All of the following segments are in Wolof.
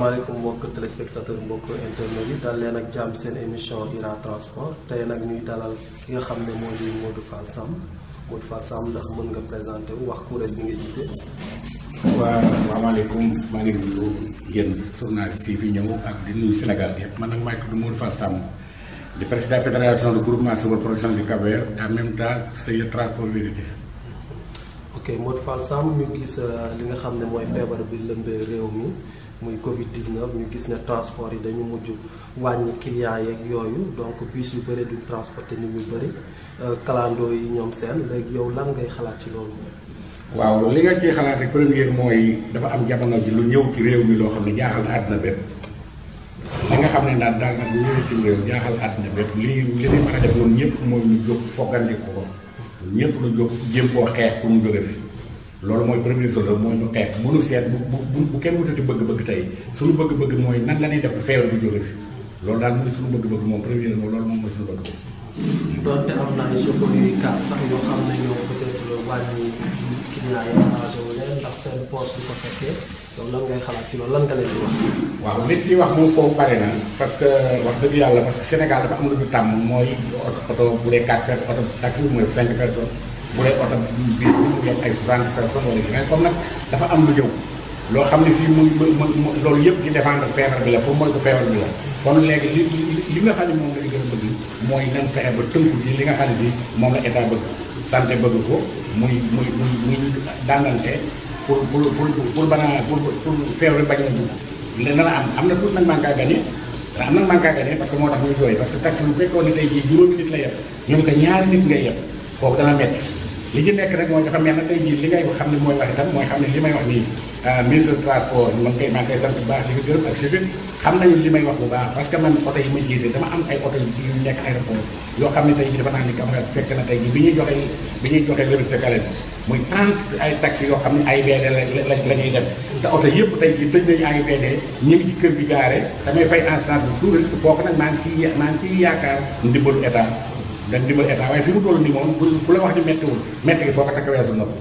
asalaamaaleykum mbokk téléspectateur mbokk internet yi dal leen ak jàmm seen émission Ira Transport tey nag ñuy dalal ki nga xam ne moo di Modou Fall Samb Modou Fall Samb ndax mën nga présenté wu wax kuréel bi nga jiite. waaw asalaamaaleykum maa ngi nuyu yéen journaliste yi fi ñëw ak di nuyu Sénégal yëpp man nag maa ngi tudd Modou Fall Samb di président fédération de groupement civil production du Cap-Vert en même temps c'est transport vérité. ok Modou Fall Samb ñu gis li nga xam ne mooy feebar bi lëmbee réew mi muy Covid 19 ñu gis ne transport yi dañu mujj wàññi clients yeeg yooyu donc bus yu bëri duñ transporter nit ñu bëri kalandoo yi ñoom seen léegi yow lan ngay xalaat ci loolu. waaw li nga ciy xalaat rek première mooy dafa am jamono ji lu ñëw ci réew mi loo xam ne jaaxal na àdduna bépp li nga xam ne daal daal nag lu ñëw ci réew jaaxal àdduna bépp li li ñu mën a def noonu ñëpp mooy ñu jóg foggandi ko ñëpp lu jóg jéem koo xeex pour mu jóge fi loolu mooy première chose mooy ñu xeex bu nu seet bu bu bu kenn wutati bëgg-bëgg tey suñu bëgg-bëgg mooy nan la ñuy def feebar bi jóge fi loolu daal mooy suñu bëgg-bëgg moom première moom loolu moom mooy suñu bëgg-bëgg. donte am na ay chauffeur yuy kaas sax yoo xam ne ñoom peut-être wàññi client yi arrangé wu leen ndax seen poche du ko fekkee yow lan ngay xalaat ci loolu lan nga leen di wax. waaw nit ki wax moom foofu pare na parce que wax dëgg yàlla parce que Sénégal dafa am lu ñu tàmm mooy oto oto bu dee 4 personnes oto taxi bi mooy 5 personnes bu dee oto bis bi mu yem ay 60 personnes wala mais comme nag dafa am lu ñëw loo xam ne fii muy loolu yëpp ci défendre feebar bi la pour mooy ko feebar bi la kon léegi li li nga xam ne moom la ñu gën a bëgg mooy nañ fexe ba tënku ci li nga xam ne si moom la état bëgg santé bëgg ko muy muy muy muy dàngante pour pour pour pour banaa pour pour feebar bañ a dugg léegi na la am am na tuuti nag manque à gagner am nag manque à gagner parce que moo tax ñuy jooy parce que taxi bu fekkoon ne tey jii juróomi nit la yeb ñu ne ko ñaari nit ngay yeb kooku dana metti li ci nekk rek mooy dafa mel na tey jii li ngay xam ne mooy wax itam mooy xam ne li may wax nii ministre de transport man koy maa ngi koy sant bu baax di ko gërëm ak chauffeur xam nañu li may wax bu baax parce que man oto yi ma jiite dama am ay oto yu nekk aéroport yoo xam ne tey jii dafa naa ni Cap-Vert fekk na tey jii bi ñuy joxe bi ñuy joxe remise de carnet muy 30 ay taxi yoo xam ne AIBD la la la ñuy dem te oto yëpp tey jii tëj nañu AIBD ñu ngi ci kër gi gaare damay fay instance bi tout risque kooku nag maa ngi ciy maa ngi ciy yaakaar ndimbalu état dañ dimbal état waaye fi mu toll nii moom bu bu la wax ni méttiwul métti gi foo ko takk weesu na ko.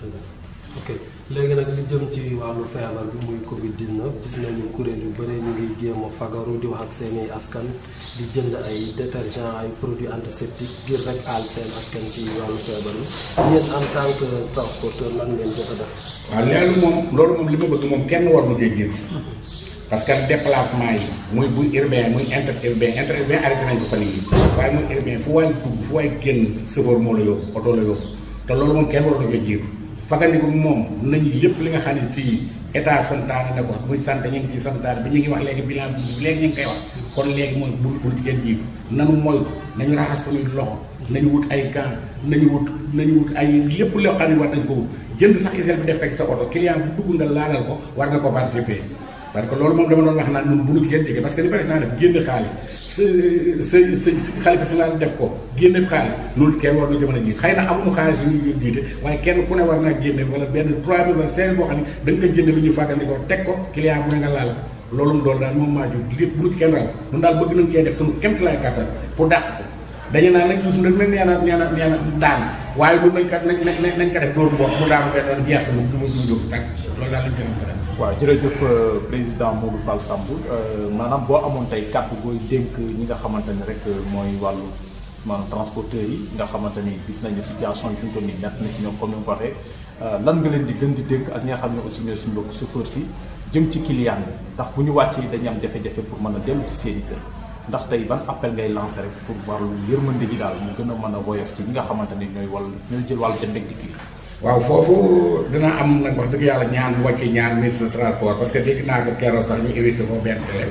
ok léegi nag li jëm ci wàllu feebar bi muy Covid 19 gis nañu kuréel yu bëri ñu ngi jéem a fagaru di wax ak seeni askan di jënd ay détergent ay produits antiseptiques ngir rek aal seen askan ci wàllu feebar bi yéen en tant que transporteur lan ngeen jot a def. waaw loolu moom loolu moom li ma bëgg moom kenn war mu cee jiitu parce que déplacement yi muy buy urbain muy inter urbain inter urbain arrêté nañ ko fan yii waaye muy urbain fu waay dugg fu waay génn chauffeur moo la yóbbu oto la yóbbu te loolu moom kenn war na cee jiitu fagandiku moom nañu lépp li nga xam ne fii état santaane na ko muy sant ñu ngi ciy santaane bi ñu ngi wax léegi bilan bi léegi ñu ngi koy wax kon léegi mooy bul bul ci kenn jiitu nanu moytu nañu raxas suñuy loxo nañu wut ay gants nañu wut nañu wut ay lépp loo xam ne war nañ ko wut jënd sax hygiène bi def ko ci sa oto client bu dugg nga laalal ko war nga ko participer parce que loolu moom dama doon wax naan ñun bu ñu kenn jege parce que li président def génn xaalis sa sa sa xalifa si laal def ko génne xaalis loolu kenn war na jamono jiite xëy na amuñu xaalis yu ñu jiite waaye kenn ku ne war naa génne wala benn 3 mille wala 5 boo xam ne da nga ko jënd lu ñuy fàggandikoo teg ko client bu ne nga laal loolu loolu daal moom maa jóg lépp bu ñu ci kenn raw ñun daal bëgg nañ cee def suñu kéemtalaay kàttan pour dàq ko dañu naan nag Youssou nag nag nee na nee na nee na daan waaye lu nañ kat nañ nañ nañ ko def dóor mboq mu daanu benn doon jeex mu mu suñu jóg tàkk loolu daal lañ ko def waaw jërëjëf président Modou Fall Samb maanaam boo amoon tey kàddu booy dénk ñi nga xamante ni rek mooy wàllu maanaam transporteurs yi nga xamante ni gis nañu situation yi fi mu toll nii ñett na ci ñoom comme ni nga ko waxee lan nga leen di gën di dénk ak ñi nga xam ne aussi ñooy suñu mbokk chauffeur si jëm ci client bi ndax bu ñu wàccee dañuy am jafe-jafe pour mën a dellu ci seen i kër ndax tey ban appel ngay lancé rek pour wàllu yërmande ji daal mu gën a mën a woyof ci ñi nga xamante ni ñooy wàllu ñooy jël wàllu jënd ak dikk yi waaw foofu dina am nag wax dëgg yàlla ñaan bu wàcce ñaan ministre de transport parce que dégg naa ko keroog sax ñu évité ko benn télé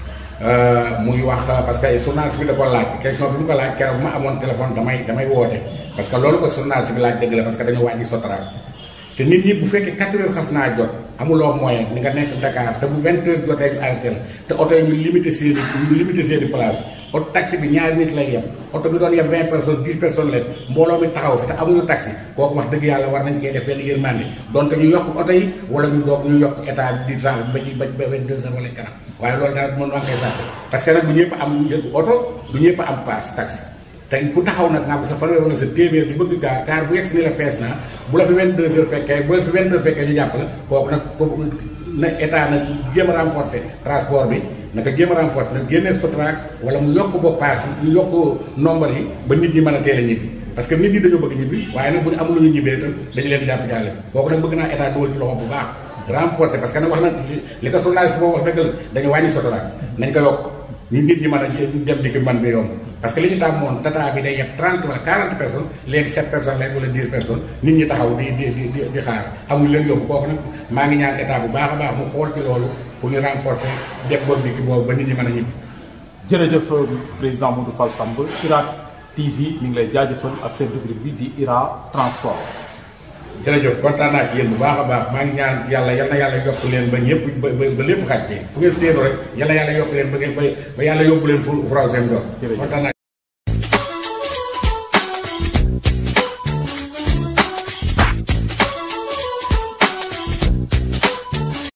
muy wax parce que journaliste bi da ko laaj question bi mu ko laaj keroog bu ma amoon téléphone damay damay woote parce que loolu ko journaliste bi laaj dëgg la parce que dañu wàññi Sotrac te nit ñi bu fekkee 4 heures xas naa jot amuloo moyen ni nga nekk Dakar te bu 20 heures jotee ñu arrêté la te oto yi ñu limité seeni ñu limité seeni place oto taxi bi ñaari nit lay yem oto bi doon yem 20 personnes 10 personnes leen mbooloo mi taxaw fi te amuñu taxi kooku wax dëgg yàlla war nañ cee def benn yërmande donte ñu yokk oto yi wala ñu doog ñu yokk état di change ba ci ba ba 22 heures wala kanam waaye loolu daal mën naa koy sant parce que nag du ñëpp am njëgu oto du ñëpp am paas taxi te ku taxaw nag naa ko sa fanweer wala sa téeméer bi bëgg gaar kaar bu yegg si ni la fees naa bu la fi 22 heures fekkee bu la fi 20 heures fekkee ñu jàpp la kooku nag kooku na état na jéem a renforcer transport bi naka jéem a renforcer nag génnee Sotrac wala mu yokk ba paas yi yokk nombre yi ba nit ñi mën a teel a ñibbi parce que nit ñi dañoo bëgg ñibbi waaye nag bu ñu amul lu ñu ñibbee itam dañu leen di jàpp jàlle kooku nag bëgg naa état dugal ci loxo bu baax renforcer parce que nag wax na li ko journaliste boobu wax dëgg la dañu wàññi Sotrac nañ ko yokk ñu nit ñi mën a dem dikk man bi yomb parce que li ñu tàmm moon tata bi day yeb 30 wala 40 personnes léegi 7 personnes léegi wala 10 personnes nit ñi taxaw di di di di xaar amul leen yóbbu kooku nag maa ngi ñaan état bu baax a baax mu xool ci loolu pour ñu renforcer def boobu dikk boobu ba nit ñi mën a ñibbi. jërëjëf président Modou Fall Samb IRA TV mi ngi lay jaajëfal ak seen rubrique bi di IRA transport. jërëjëf kontaan naa ci yéen bu baax a baax maa ngi ñaan yàlla yal na yàlla yokk leen ba ñëpp ba ba lépp xàccee fu ngeen séenu rek yal na yàlla yokk leen ba ngeen ba ba yàlla yóbbu leen fu fu raw seen doon. jërëjëf kontaan naa